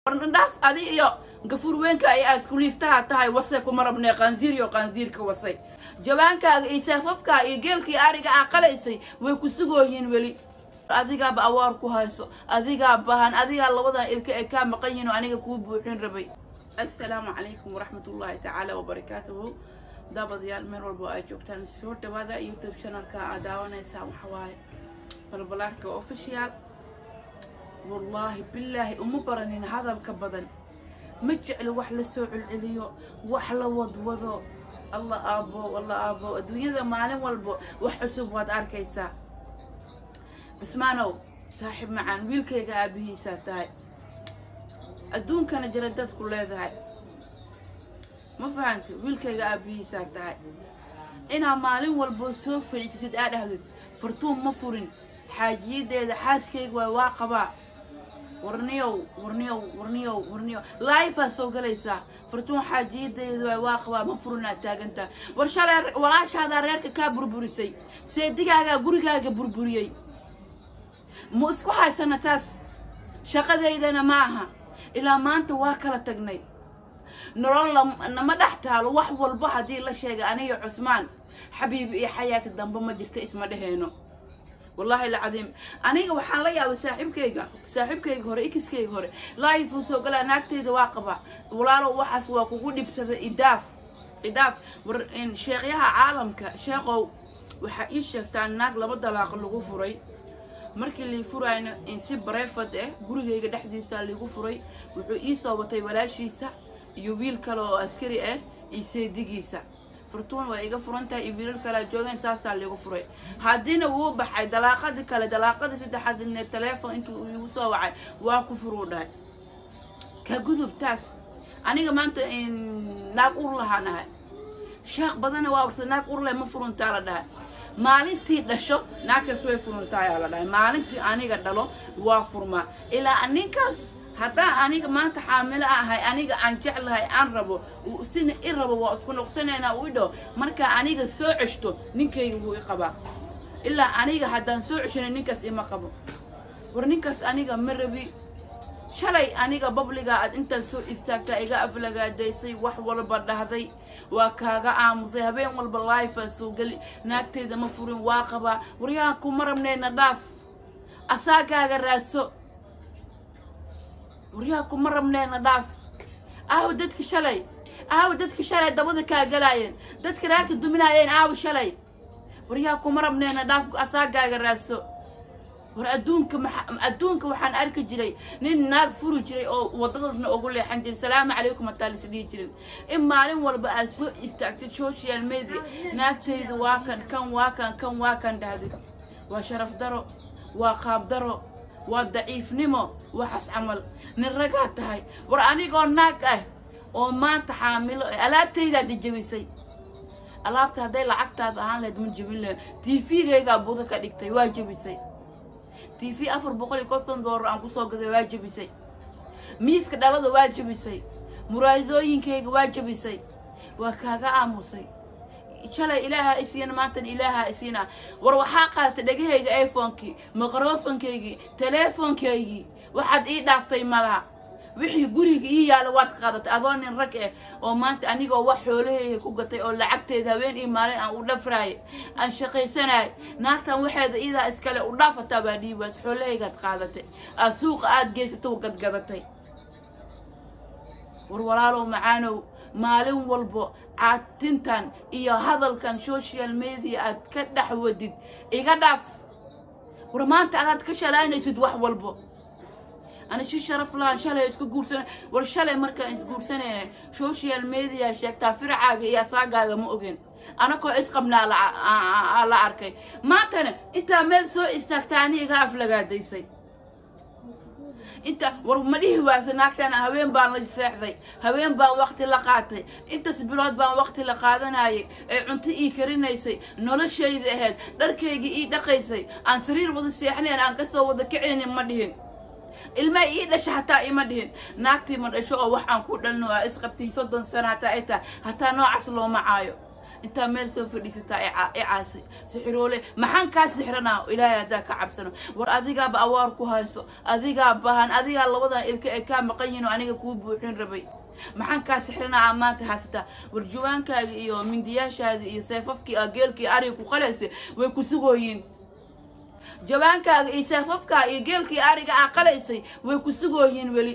warnadhaaf adi iyo gafur weynka ay aaskuliistaha tahay wase kuma rabnee qaansiir iyo qaansiirka wasay jawaankaaga iyo saafafkaa iyo geelkii ariga aa qalaysay way ku sugooyihiin weli adigaaba awaar ku hayso adigaa bahan adigaa labadan ilka ay kaa maqan yihiin oo aniga kuu buuxin rabay assalaamu calaykum waraxmatullaahi tacaala wabarakaatuhu daabadayaal meel walbo ay joogtaan soo dhawaada youtube channelka aad daawanaysaan waxawaaye balbalaarka official wallaahi bilaahi uma baranin hadalka badan ma jeclo wax la soo celceliyo wax la wadwado alla aabo alla aabo adduunyada maalin walbo wax cusub waad arkaysaa cismaanow saaxiib macaan wiilkayga aabihiisaa tahay adduunkana jira dadku leedahay ma fahantay wiilkayga aabihiisaa tahay inaa maalin walbo soo fadhiisasid aa dhahdid fartuun ma furin xaajiyadeeda xaaskayga waay waa qabaa warniyow warniyow warniyow warniyow laifaa soo galaysaa fartuun xaajiyadeeda waay waa qabaa ma furinaa taagantaa war shalay walaashaadaa reerka kaa burburisay seedigaagaa gurigaaga burburiyey ma isku haysana taas shaqadaydana ma aha ilaa maanta waa kala tagnay nolol nama dhex taalo wax walba haddii la sheegay aniga cusmaan xabiibi iyo xayaati dambe ma jirta isma dheheyno wallaahi alcadiim aniga waxaan la yaabay saaxiibkayga saaxiibkayga hore ikiskayga hore laayifuu soo galaa naagtayda waa qabaa walaalow waxaas waa kugu dhibsada idaaf idaaf war sheekhyaha caalamka sheeqow waxaa ii sheegtaa naag laba dalaaq lagu furay markii lii furayno in si barefad ah gurigayga dhexdiisa liigu furay wuxuu ii soo watay walaashiisa iyo wiil kale oo askari ah iyo seedigiisa furtuun waa iga furan tahay iyo wiilal kalea joogeen saasaa liigu furay haddiina wuu baxay dalaaqadii kale dalaaqadii saddexaad ne teleefon intuu igu soo wacay waa ku furuu dhahay ka gudub taas aniga maanta naag ur lahaanahay sheekh badana waa warsa naag urleh ma furuntaa la dhahay maalintii dhasho naagkaas way furuntaaya la dhahay maalintii aniga dhalo waa furmaa ilaa ninkaas haddaan aniga maanta xaamilo ahay aniga aan jeclahay aan rabo sina i rabo waa isku noqsanaynaa u idho markaa aniga soo ceshto ninkayga wuu i qabaa ilaa aniga haddaan soo ceshana ninkaas ima qabo war ninkaas aniga ma rabi shalay aniga babliga aad intaad soo istaagtaa iga aflagaadaysay wax walba dhahday waa kaaga aamusay habeen walba laifaa soo geli naagtayda ma furin waa qabaa waryahan kuma rabneyna dhaaf asaagaaga raaso waryaha kuma rabneyna dhaaf aawa dadka shalay aawa dadka shalay dabada kaa galaayeen dadka reerka duminaayeen aawa shalay waryaha kuma rabneyna dhaaf asaagaaga raaso war adduunka adduunka waxaan arki jiray nin naag furi jiray oo wadadadna ugu leexan jiray salaamu calaykum hataa lis dhihi jirin in maalin walba aad soo istaagtay social media naagtayda waa kan kan waa kan kan waa kan dhahday waa sharaf daro waa qaab daro waa daciifnimo waxaas camal nin ragaa tahay war anigoo naag ah oo maanta xaamilo alaabtaydaad jebisay alaabta hadday lacagtaada ahaan lahayd ma jebin lahayd tvgaygaa buda ka dhigtay waa jebisay t v afar boqol iyo konton doolar aan kusoo gaday waa jebisay miiska dhalada waa jebisay muraadooyinkayga waa jebisay waa kaaga aamusay shalay ilaaha isiina maantan ilaaha isiina war waxaa qaadatay dhegahayga iphonekii microfonkaygii teleefonkaygii waxaad ii dhaaftay malaha wixii guriga ii yaala waad qaadatay adoo nin rag ah oo maanta anigoo wax xoolahayga ku gatay oo lacagteeda habeen iyo maalin aan u dhafraayay aan shaqaysanaay naagtan waxeeda iidaa iskale u dhaafataa baa dhiibaas xoolahaygaad qaadatay aad suuqa aada geysatay gadgadatay war walaalow macaanow maalin walbo caatintan iyo hadalkan social media aad ka dhex wadid iga dhaaf war maanta adaad ka shalaynaysid wax walbo ana si sharaf lahaan shalay isku guursana war shalay markaan isguursanayna social media sheegtaa fircaaga iyo asaagaaga ma ogeen anakoo isqabnaa la arkay maantana intaa meel soo istaagtaa ani iga aflagaadaysay inta war ma dhihi waasa naagtana haween baan la seexday haween baan waqti la qaatay intaas bilood baan waqti la qaadanayay ee cunto ii karinaysay noloshayda ahayd dharkaygii ii dhaqaysay aan sariir wada seexnayn aan kasoo wada kicinin ma dhihin ilma ii dhasha hataa ima dhihin naagtii ma dhasho oo wax aan ku dhalno aa isqabtiin soddon sano hataa ay tahay hataa noocaas looma caayo intaa meel soo fadhiisataa icaasay sixiroole maxaan kaa sixranaa ilaahay haddaa ka cabsano war adigaaba awaar ku hayso adigaa bahan adigaa labadan ilka ay kaa maqan yihin oo aniga kuu buuxin rabay maxaan kaa sixranaa aa maanta haysataa war jawaankaaga iyo mindiyaashaada iyo seefafkii aa geelkii ariga ku qalaysa way ku sugooyiin jawaankaaga iyo seefafkaa iyo geelkii ariga aa qalaysay way ku sugooyiin weli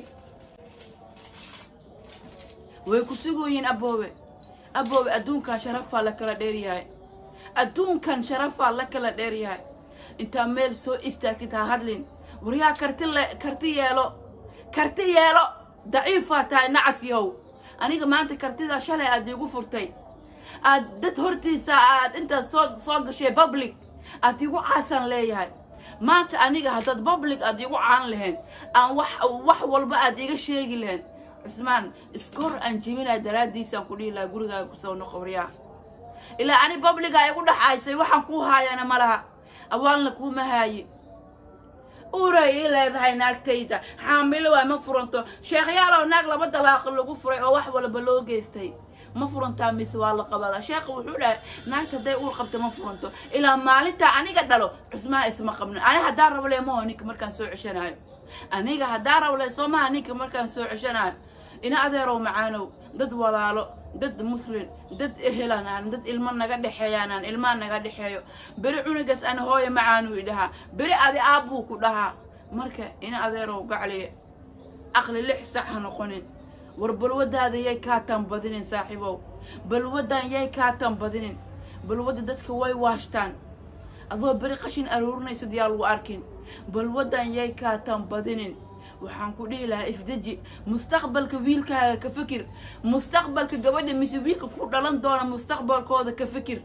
way ku sugooyiin aboobe aboobe adduunkan sharafaa la kala dheeryahay adduunkan sharafaa la kala dheeryahay intaa meel soo istaagtid ha hadlin waryaa karti le karti yeelo karti yeelo daciifaa tahay nacas yahow aniga maanta kartidaa shalay aad iigu furtay aad dad hortiisa aad intaad soo soo gashay public aad iigu caasan leeyahay maanta aniga haddaad public aad iigu caan lahayn aan wax wax walba aad iiga sheegi lahayn cusmaan iskoor aan jebinaya daraaddiisaan ku dhihi lahaa gurigaaga kusoo noqo waryaa ilaa ani babligaa igu dhaxaysay waxaan kuu haayana ma laha awaalna kuuma haaye uuray ii leedahay naagtayda xaamilo waa ma furanto sheekhyaalow naag laba dalaaqo lagu furay oo wax walba loo geystay ma furantaa mise waa la qabadaa sheekha wuxuu dhahay naagta hadday uur qabta ma furanto ilaa maalintaa aniga dhalo cusmaan isma qabno ani haddaa rablee maho ninka markaan soo ceshanaayo aniga haddaa rablee soo maha ninka markaan soo ceshanaayo ina adeerow macaanow dad walaalo dad muslin dad ehelan aan dad ilmo naga dhexeeyaan aan ilmaa naga dhexeeyo beri cunugaas ana hooya macaanuu idhahaa beri adi aabbuu ku dhahaa marka ina adeerow gacliye aqli lix sac ha noqonin war balwadaada yay kaa tanbadinin saaxiibow balwadan yay kaa tanbadinin balwadda dadka way waashtaan adoo beri qashin aruurinaysid yaa lagu arkin balwadan yay kaa tanbadinin waxaan ku dhihi lahaa ifdeji mustaqbalka wiilkaaga ka fikir mustaqbalka gabadha mise wiilka ku dhalan doona mustaqbalkooda ka fikir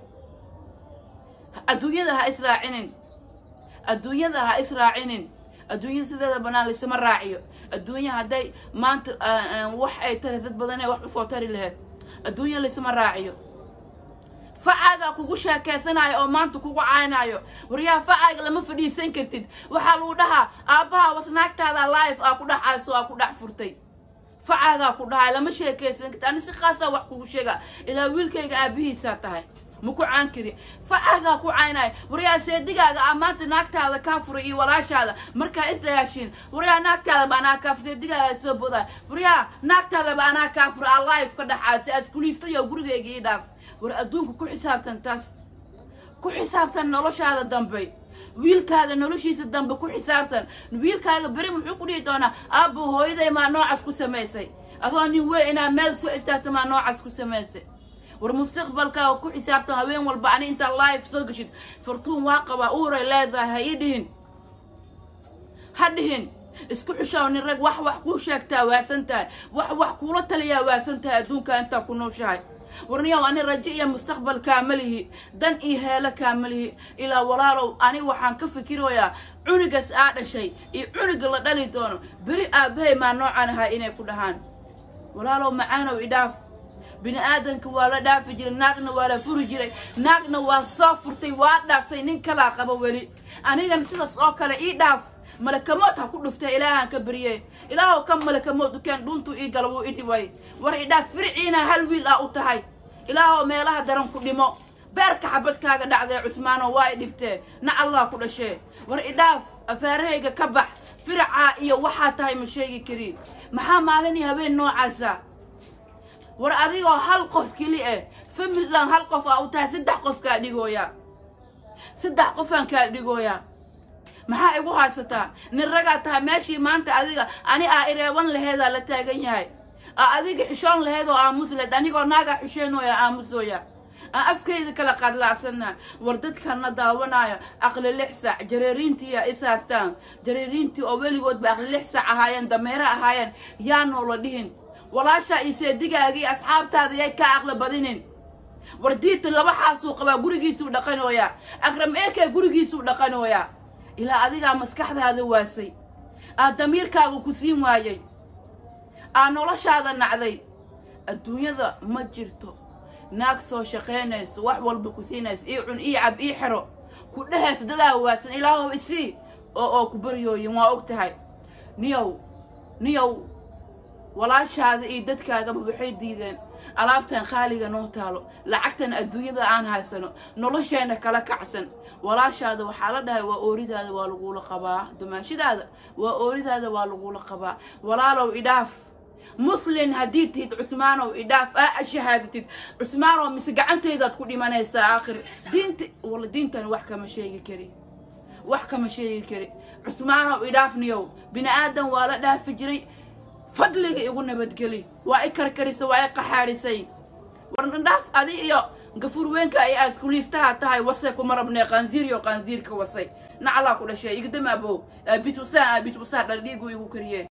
adduunyada ha israacinin adduunyada ha israacinin adduunyada sideeda banaan laysama raaciyo adduunya hadday maanta wax ay tari dad badanee wax usoo tari lahayd adduunya laysama raaciyo facaagaa kugu sheekeysanayo oo maanta kugu caynayo waryaha facaaga lama fadhiisan kartid waxaa lagu dhahaa aabbaha wasnaagtaada life aa ku dhex ayso aa ku dhex furtay facaagaa ku dhahay lama sheekeysan kartid ani si khaasaa wax kugu sheega ilaa wiilkayga aabihiisaa tahay ma ku caan kari facaagaa ku caynayo waryaa seedigaaga aa maanta naagtaada kaa furay iyo walaashaada markaa isdayaashiin waryaa naagtaadaba anaa kaa fur seedigaaga soo bodaay waryaa naagtaadaba anaa kaa fura aa life ka dhaxaasi askuliistayo gurigayga ii dhaaf war adduunka ku xisaabtan taas ku xisaabtan noloshaada dambe wiilkaaga noloshiisa dambe ku xisaabtan wiilkaaga beri muxuu ku dhihi doonaa aabbo hooyaday maa noocaas ku samaysay adoo nin wey inaa meel soo istaagta maa noocaas ku samaysay war mustaqbalkaaga ku xisaabtan haween walba ani intaa life soo geshid fartuun waa qabaa uuray leedahay ha ii dhihin ha dhihin isku xushaw nin rag wax wax kuu sheegtaa waasan tahay wax wax kuula taliyaa waasan tahay adduunka intaa ku nooshahay warniyow ani rajo iyo mustaqbal kaamalihi dan iyo heelo kaamalihi ilaa walaalow ani waxaan ka fikirayaa cunugaas aa dhashay iyo cunuga la dhali doono beri aabbahay maa noocan ahaa inay ku dhahaan walaalow macaanow idhaaf bini aadanka waa la dhaafi jiray naagna waa la furi jiray naagna waa soo furtay waa dhaaftay nin kalaa qabo weli anigana sidaas oo kale ii dhaaf malakamood ha ku dhuftay ilaahaan ka beriye ilaahow ka malakamood ukeen dhuuntuu ii gala wuu idhiway war idhaaf firciina hal wiil ah u tahay ilaahow meelaha daran ku dhimo beerka xabadkaaga dhacdee cusmaano waa i dhibtee nac allah ku dhashee war idhaaf afaarahayga ka bax firacaa iyo waxaa tahay ma sheegi kari maxaa maalinii habeen noocaasa war adigoo hal qof keli eh famillan hal qof aa u tahay saddex qof kaa dhigooyaa saddex qofaan kaa dhigooyaa maxaa igu haysataa nin ragaa tahay meeshii maanta adiga ani aa ireeban laheedaa la taagan yahay aa adiga xishoon laheed oo aamus leed anigoo naagaa xisheenooya aamusooya aan afkayda kala qaadlaacsanaa war dadkana daawanaayo aqli lix sac jareeriintiiya is haastaan jareeriintii oo weligoodba aqli lix sac ahaayeen dameero ahaayeen yaanoo la dhihin walaashaa iyo seedigaagii asxaabtaada yay kaa aqli badinin war diita laba xaasuu qabaa gurigiisuu dhaqanooyaa akram eekee gurigiisuu dhaqanooyaa ilaa adigaa maskaxdaada waasay aa damiirkaaga ku siin waayay aa noloshaada nacday adduunyada ma jirto naag soo shaqaynayso wax walba ku siinayso ii cun ii cab ii xero ku dhehayso dadaa waasan ilaahow isii oo oo ku baryooyin waa og tahay niyow niyow walaashaada iyo dadkaagaba waxay diideen alaabtan khaaliga noo taalo lacagtan adduunyada aan haysano nolosheena kala kacsan walaashaada waxaa la dhahay waa ooridaada waa lagula qabaa dumaashidaada waa ooridaada waa lagula qabaa walaalow idhaaf muslin haddii tihid cusmaanow idhaaf aa shahaadatid cusmaanow mise gacantaydaad ku dhimanaysaa aakhir diinta wala diintan wax kama sheegi kari wax kama sheegi kari cusmaanow idhaafniyow bini aadan waa la dhaafi jiray fadliga igu nabadgeli waa i karkarisay waa i qaxaarisay warnadhaaf adi iyo gafuur weynka ay aaskuliistaha tahay wase kuma rabnee qaansiiriyo qaansiirka wasay naclaa ku dhashay igdama abow aabis wasaa aabis wasaa dhaldhiigu igu kariyee